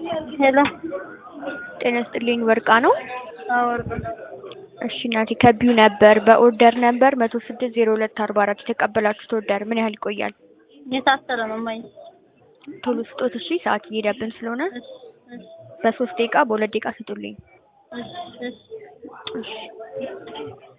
ሄሎ ጤና ይስጥልኝ ወርቃ ነው? አዎ ወርቅ እሺ እናቴ ከቢዩ ነበር በኦርደር ነበር መቶ ስድስት ዜሮ ሁለት አርባ አራት የተቀበላችሁት ኦርደር ምን ያህል ይቆያል? የታሰረ ነው ማይ ቶሎ ስጦት እሺ፣ ሰዓት እየሄደብን ስለሆነ እሺ እሺ በሶስት ደቂቃ በሁለት ደቂቃ ስጡልኝ። እሺ እሺ እሺ